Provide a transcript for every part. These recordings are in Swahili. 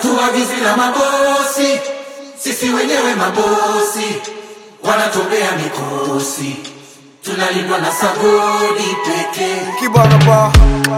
hatuagizi na mabosi, sisi wenyewe mabosi, wanatobea mikosi, tunalindwa na sagodi pekee. Kibana ba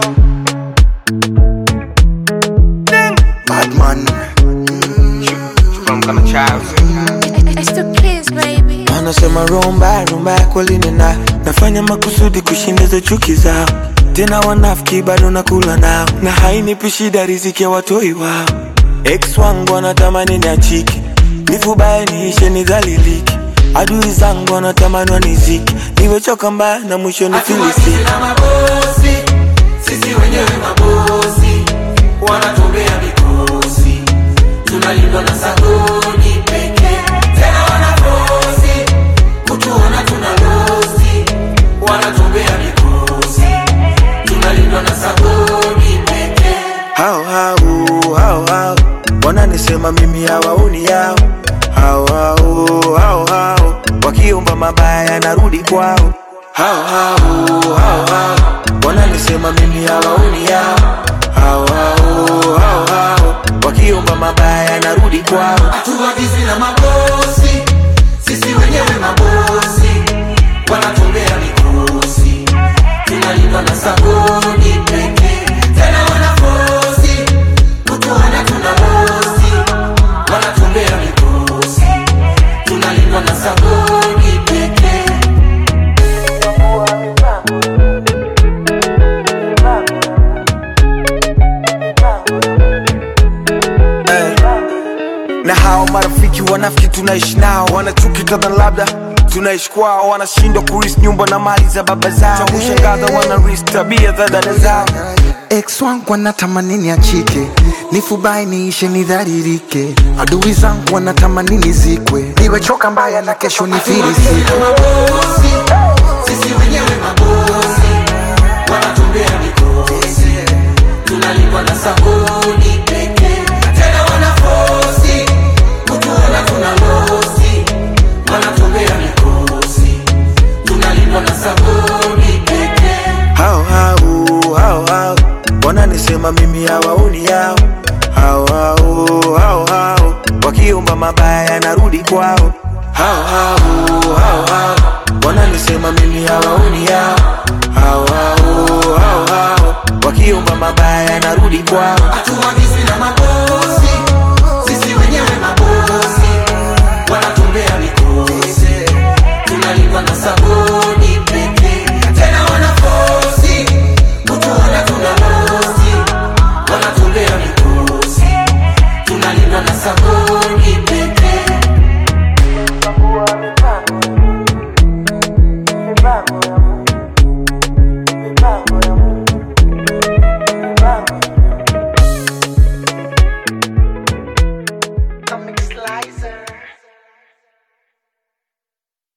Badman From kama child It's the kids, baby. Wanasema rumba rumba kweli nina nafanya makusudi kushindiza chuki zao, tena wanafiki bado nakula nao, na hainipi shida riziki ya watoi wao. Ex wangu wanatamani niachike, nifubaye niishe nidhalilike, adui zangu wanatamani waniziki, niwechoka mbaya na mwisho Hatuagizi nifilisike. na mabosi, sisi wenyewe mabosi, wanatobea mikosi, tunalindwa na sagodi pekee. Tena wanafosi kutuona tuna losi, wanatobea mikosi, tunalindwa na sagodi pekee. hao hao hao hao wananisema mimi hawaoni yao hao hao hao hao wakiomba mabaya narudi kwao hao hao hao hao wananisema mimi hawaoni yao hao hao hao hao wakiomba mabaya narudi kwao Hatuagizi na mabosi, sisi wenyewe mabosi, wanatobea mikosi, tunalindwa na sagodi pekee. Tena wanafosi kutuona tuna losi, wanatobea mikosi, tunalindwa na sagodi pekee. na hao marafiki wanafiki tunaishi nao wanachuki kadha labda tunaishi kwao wanashindwa kuris nyumba na mali za baba zao cha kushangaza wanaris tabia za dada zao ex wangu wanatamani niachike nifubai niishe nidharirike adui zangu wanatamani nizikwe niwechoka mbaya na kesho nifirisike mabosi, sisi wenyewe mabosi, wanatumbea mikosi, tunalipwa na sabuni pekee. Tena wanafosi kutuona tuna losi, wanatumbea mikosi, tunalipwa na sabuni pekee. hao hao hao hao wananisema mimi hawaoni yao hao hao hao hao wakiomba mabaya narudi kwao hao hao hao hao wananisema mimi hawaoni yao hao hao hao hao wakiomba mabaya narudi kwao Hatuagizi na mabosi